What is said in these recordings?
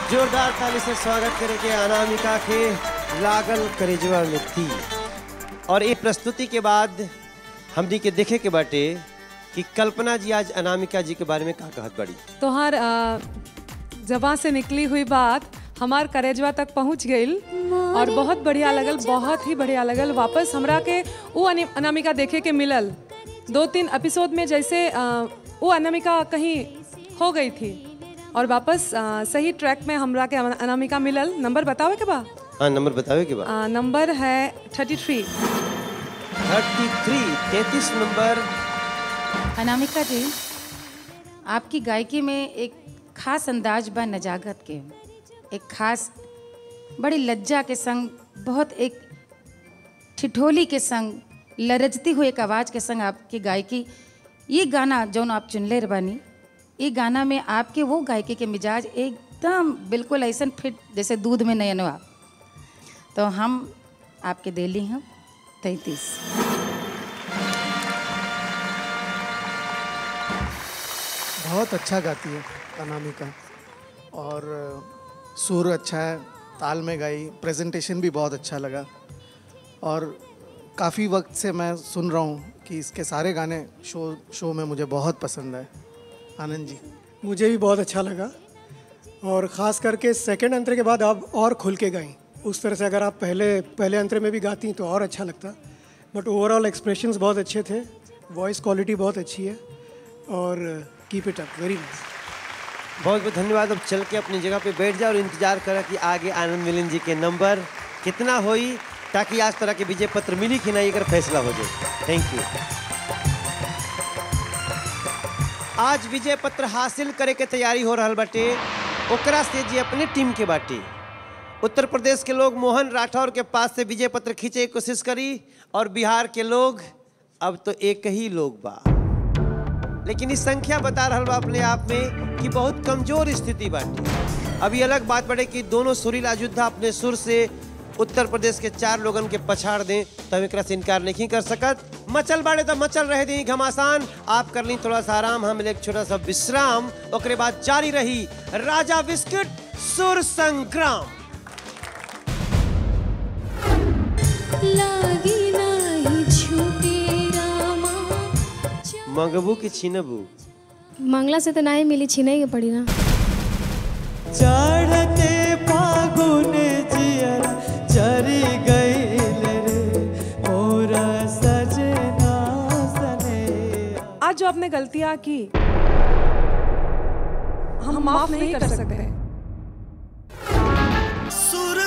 जोरदार ताली से स्वागत करेंगे अनामिका के लागल करेजवा में थी और ये प्रस्तुति के बाद हमनी के देखे के बाटे कि कल्पना जी आज अनामिका जी के बारे में का कहत बड़ी तोहार अ, जबां से निकली हुई बात हमार करेजवा तक पहुंच गई और बहुत बढ़िया लगल बहुत ही बढ़िया लगल वापस हमरा के वो अनि- अनामिका देखे के मिलल दो तीन एपिसोड में जैसे अ, वो अनामिका कहीं खो गई थी और वापस अ, सही ट्रैक में हमरा के अना- अनामिका मिलल नंबर बतावे के बा हाँ नंबर बतावे के बाद अ, नंबर है थर्टी थ्री थर्टी थ्री तैतीस नंबर अनामिका जी आपकी गायकी में एक खास अंदाज बा नजागत के एक खास बड़ी लज्जा के संग बहुत एक ठिठोली के संग लरजती हुई एक आवाज़ के संग आपकी गायकी ये गाना जौन आप चुनले बानी ये गाना में आपके वो गायकी के मिजाज एकदम बिल्कुल ऐसा फिट जैसे दूध में नयनवा तो हम आपके दिली हम तैतीस बहुत अच्छा गाती है अनामिका और सुर अच्छा है ताल में गाई प्रेजेंटेशन भी बहुत अच्छा लगा और काफ़ी वक्त से मैं सुन रहा हूँ कि इसके सारे गाने शो शो में मुझे बहुत पसंद आए आनंद जी मुझे भी बहुत अच्छा लगा और ख़ास करके सेकंड अंतरे के बाद आप और खुल के गाई उस तरह से अगर आप पहले पहले अंतरे में भी गाती तो और अच्छा लगता बट ओवरऑल एक्सप्रेशंस बहुत अच्छे थे वॉइस क्वालिटी बहुत अच्छी है और keep it up very nice बहुत बहुत धन्यवाद अब चल के अपनी जगह पे बैठ जाओ और इंतजार करा कि आगे आनंद मिलन जी के नंबर कितना होई ताकि आज तरह के विजय पत्र मिली कि नहीं अगर फैसला हो जाए थैंक यू आज विजय पत्र हासिल करे के तैयारी हो रहा बाटे ओकरा से जी अपने टीम के बाटे उत्तर प्रदेश के लोग मोहन राठौर के पास से विजय पत्र खींचे की कोशिश करी और बिहार के लोग अब तो एक ही लोग बा लेकिन इस संख्या बता रहा बा अपने आप में कि बहुत कमजोर स्थिति बाटे अभी अलग बात बढ़े कि दोनों सुरीला योद्धा अपने सुर से उत्तर प्रदेश के चार लोगन के पछाड़ दें तो हम एकरा से इनकार नहीं कर सकत मचल बाड़े तो मचल रहे दी घमासान आप कर ली थोड़ा सा आराम हम एक छोटा सा विश्राम ओकरे बाद जारी रही राजा बिस्किट सुर संग्राम लागी नाही छूटे रामा मंगबू की छीनबू मंगला से तो नहीं मिली छीने के पड़ी ना चढ़ते फागुन जियर चरी गईल रे मोरा सजना सने आज जो आपने गलतियां की हम माफ नहीं कर सकते सुर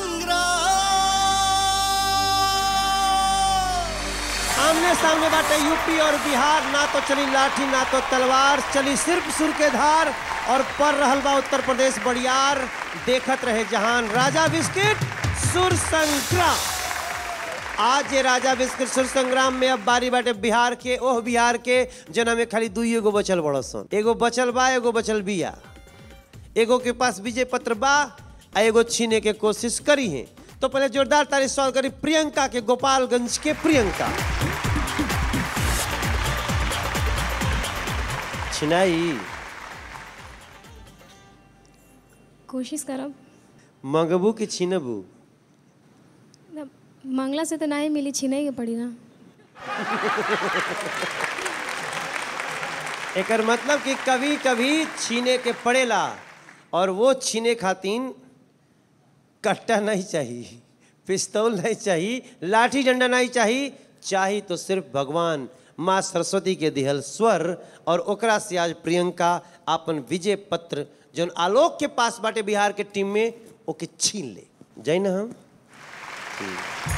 संग्राम आमने सामने बाटे यूपी और बिहार ना तो चली लाठी ना तो तलवार चली सिर्फ सुर के धार और पर रहल बा उत्तर प्रदेश बड़ियार देखत रहे जहान राजा बिस्किट सुर संग्राम आज ये राजा बिस्किट सुर संग्राम में अब बारी बाटे बिहार के ओह बिहार के जना में खाली दुई एगो बचल बड़ सन एगो बचल बा एगो बचल बिया एगो के पास विजय पत्र बा आ एगो छीने के कोशिश करी है तो पहले जोरदार तारीफ स्वागत करी प्रियंका के गोपालगंज के प्रियंका छिनाई कोशिश करब मंगबू की छीनबू ना, मंगला से तो नहीं मिली छीने के पड़ी ना एकर मतलब कि कभी कभी छीने के पड़ेला और वो छीने खातिर कट्टा नहीं चाहिए पिस्तौल नहीं चाहिए लाठी डंडा नहीं चाहिए चाही तो सिर्फ भगवान माँ सरस्वती के दिहल स्वर और ओकरा से आज प्रियंका अपन विजय पत्र जौन आलोक के पास बाटे बिहार के टीम में ओके छीन ले जाई ना हम